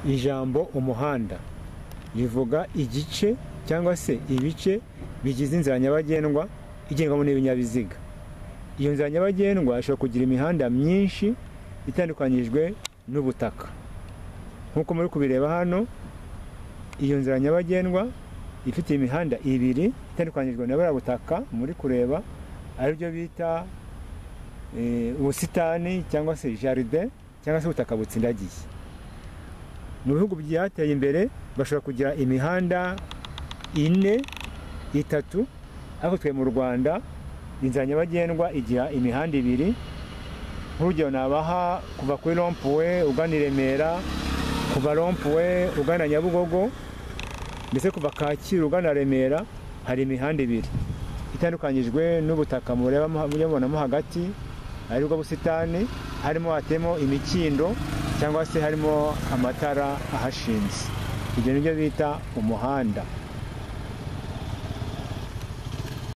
ijambo umuhanda rivuga igice cyangwa se ibice bigize inzira nyabagendwa igendwamo n'ibinyabiziga iyo nzira nyabagendwa ishobora kugira imihanda myinshi itandukanyijwe n'ubutaka nk'uko muri kubireba hano iyo nzira nyabagendwa ifite imihanda ibiri itandukanyijwe na buriya butaka muri kureba aribyo bita ubusitani cyangwa se jaride cyangwa se ubutaka butsindagiye mu bihugu byateye imbere bashobora kugira imihanda ine itatu ariko twe mu rwanda inzira nyabagendwa igira imihanda ibiri nk'urugero nabaha kuva kuri rompuwe ugana i remera kuva rompuwe ugana nyabugogo ndetse kuva kacyiru ugana remera hari imihanda ibiri itandukanyijwe n'ubutaka mubonamo hagati aribwo busitani harimo hatemo imikindo cyangwa se harimo amatara ahashinze ibyo ni byo bita umuhanda